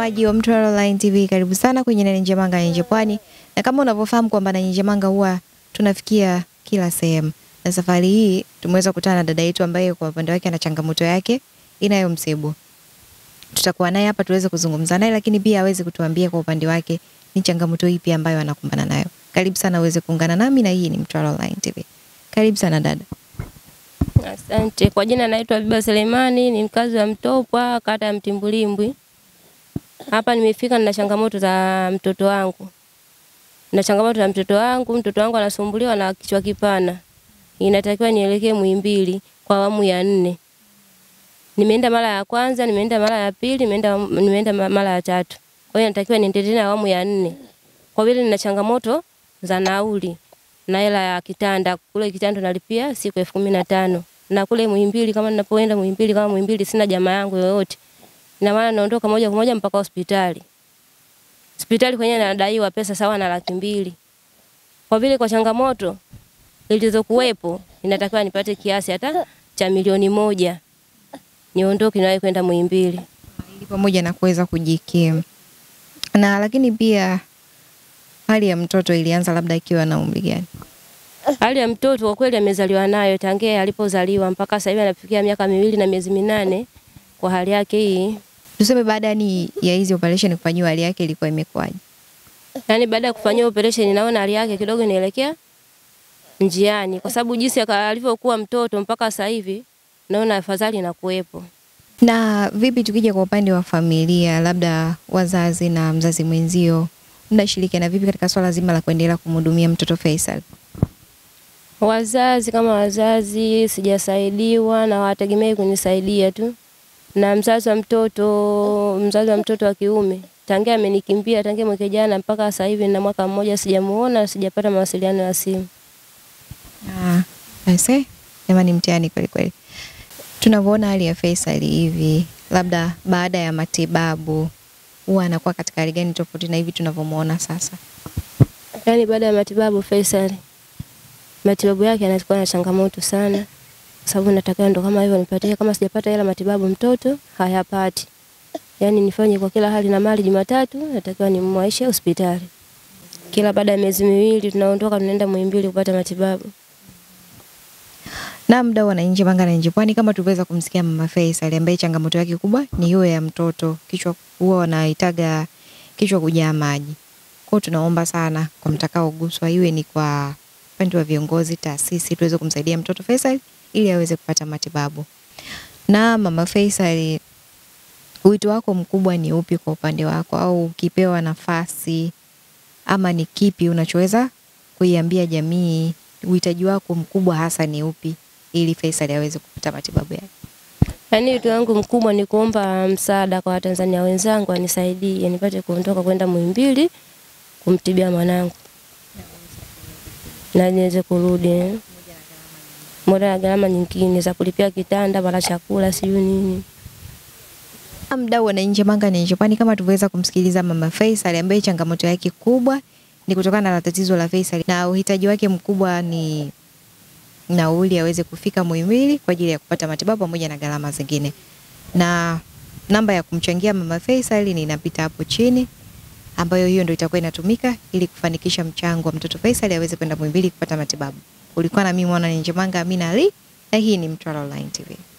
Mtazamaji wa Mtwara Online TV, karibu sana kwenye Nane Njemanga Nje Pwani, na kama unavyofahamu kwamba Nane Njemanga huwa tunafikia kila sehemu, na safari hii tumeweza kukutana na dada yetu ambaye kwa upande wake ana changamoto yake inayomsibu. Tutakuwa naye hapa tuweze kuzungumza naye, lakini pia aweze kutuambia kwa upande wake ni changamoto ipi ambayo anakumbana nayo. Karibu sana uweze kuungana nami, na hii ni Mtwara Online TV. Karibu sana dada. Asante. Kwa jina naitwa Biba Selemani, ni mkazi wa Mtopwa, kata ya Mtimbulimbwi. Hapa nimefika nina changamoto za mtoto wangu. Na changamoto za mtoto wangu, mtoto wangu anasumbuliwa na kichwa kipana. Inatakiwa nielekee Muhimbili kwa awamu ya nne. Nimeenda mara ya kwanza, nimeenda mara ya pili, nimeenda nimeenda mara ya tatu. Kwa hiyo natakiwa niende tena awamu ya nne. Kwa vile nina changamoto za nauli na hela ya kitanda. Kule kitanda nalipia siku elfu kumi na tano na kule Muhimbili, kama ninapoenda Muhimbili, kama Muhimbili sina jamaa yangu yoyote, ina maana naondoka moja kwa moja mpaka hospitali. Hospitali kwenyewe nadaiwa pesa sawa na laki mbili. Kwa vile kwa changamoto zilizokuwepo, inatakiwa nipate kiasi hata cha milioni moja niondoke nawe kwenda Muhimbili. ili pamoja na kuweza kujikimu. Na lakini pia hali ya mtoto ilianza labda akiwa na umri gani? Hali ya mtoto kwa kweli amezaliwa nayo tangia alipozaliwa mpaka sasa hivi anafikia miaka miwili na miezi minane. Kwa hali yake hii, Tuseme baada yani ya hizi operation kufanyiwa hali yake ilikuwa imekuwaje? yani baada ya kufanyia operation, naona hali yake kidogo inaelekea njiani, kwa sababu jinsi aka- alivyokuwa mtoto mpaka sasa hivi naona afadhali inakuwepo. Na vipi tukija kwa upande wa familia, labda wazazi na mzazi mwenzio, mnashirikiana vipi katika swala zima la kuendelea kumhudumia mtoto Faisal? Wazazi kama wazazi sijasaidiwa na wategemei kunisaidia tu, na mzazi wa mtoto mzazi wa mtoto wa kiume tangia amenikimbia tangia mwaka jana mpaka sasa hivi na mwaka mmoja sijamuona, sijapata mawasiliano ya simu. Ah, aise, jamani mtihani kweli kweli. Tunavyoona hali ya Faisal hivi, labda baada ya matibabu huwa anakuwa katika hali gani tofauti na hivi tunavyomuona sasa? Yaani baada ya matibabu Faisal, matibabu yake anakuwa na changamoto sana, kwa sababu natakiwa ndo kama hivyo nipatie, kama sijapata hela matibabu mtoto hayapati, yaani nifanye kwa kila hali na mali. Jumatatu natakiwa nimwaishe hospitali, kila baada ya miezi miwili tunaondoka tunaenda Muhimbili kupata matibabu. Na mdau wa Nje Manga na Nje Pwani, kama tuliweza kumsikia mama Faisal ambaye changamoto yake kubwa ni hiyo ya mtoto, kichwa huwa wanaitaga kichwa kujaa maji. Kwa hiyo tunaomba sana kwa mtakaoguswa, iwe ni kwa upande wa viongozi, taasisi, tuweze kumsaidia mtoto Faisal ili aweze kupata matibabu. Na mama Faisal, wito wako mkubwa ni upi kwa upande wako, au ukipewa nafasi ama ni kipi unachoweza kuiambia jamii? Uhitaji wako mkubwa hasa ni upi ili Faisal aweze kupata matibabu yake? Yaani wito wangu mkubwa ni kuomba msaada kwa Watanzania wenzangu anisaidie nipate kuondoka kwenda Muhimbili kumtibia mwanangu na niweze kurudi moja na gharama nyingine za kulipia kitanda wala chakula sijui nini. Mdau wa Nje Manga na Nje Pwani, kama tuliweza kumsikiliza mama Faisal ambaye changamoto yake kubwa ni kutokana na tatizo la Faisal na uhitaji wake mkubwa ni nauli aweze kufika Muhimbili kwa ajili ya kupata matibabu pamoja na gharama zingine. Na namba ya kumchangia mama Faisal ni inapita hapo chini, ambayo hiyo ndio itakuwa inatumika ili kufanikisha mchango wa mtoto Faisal aweze kwenda Muhimbili kupata matibabu. Ulikuwa na mimi mwana Nje Manga Amina Ali, na hii ni Mtwara Online TV.